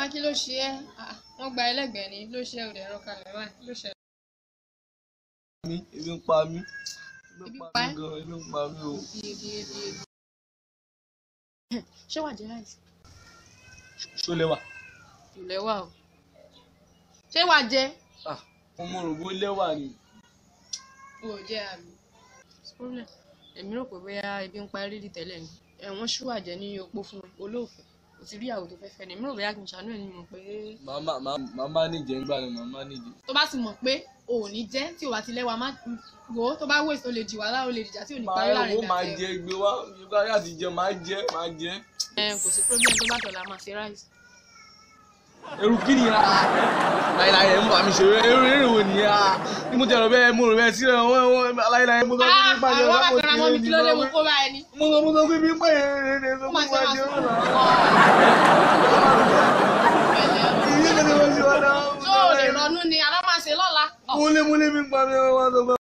kí ló ṣe ẹ́ Ah, wọ́n gba ẹlẹ́gbẹ̀ẹ́ ni ló ṣe òde ẹ̀rọ kalẹ̀ báyìí ló ṣe. mi ebi ń pa mí Ebi ebi ń pa pa ẹ́? mí gan ebi ń pa mí o. Ebi ebi ebi ebi. ṣé wàá jẹ ráìsì? ṣó lẹ́wà ìlẹ̀ wà o. ṣé wàá jẹ? ah mo mọ rò bó lẹ́wà ni. o ò jẹ àmì. problem èmi rò pé bóyá ebi ń parí rí tẹ́lẹ̀ ni ẹ̀wọ̀n ṣú àjẹ́ ní opó fún mi olóòfẹ́ kò ti rí ìyàwó tó fẹ́ fẹ́ ni èmi rò bóyá kì í ṣàánú ẹ̀ ní mọ̀ pé màmá màmá níjẹ ńgbà ni màmá níjẹ. tó bá ti mọ̀ pé o ò ní jẹ́ tí o bá ti lẹ́wà má wò ó tó bá wèsì o lè jì wàhálà o lè dìjà tí ò ní parí màá láàrin wo máa ìgbà jẹ gbé wá yorùbá yà ti jẹ máa jẹ máa jẹ. ẹ kò sí problem tó bá tọ̀la máa ṣe ráìsì. eru kí ni a láyìláyì ẹ̀ ń bà mí ṣe eru eru wo ni a ní mo ti rò bẹ́ẹ̀ mo rò bẹ́ẹ̀ sílẹ̀ wọ́n wọ́n láyìláyì mo sọ fún mi pàṣẹ àwọn lápò bàtà mọ́ mi kí ló dé mo kó bá ẹni. mo sọ mo sọ fún mi pé ẹ̀ ẹ̀ sọ ó fún máa mi ṣe máa pàṣẹ sọ ọ̀la. pẹ̀lẹ́ ìyí ni mo ṣe wọ́n náà. tó o lè ronú ni alámàṣe lọ́la. múlé múlé mi pa mi wọ́n sọ fún mi.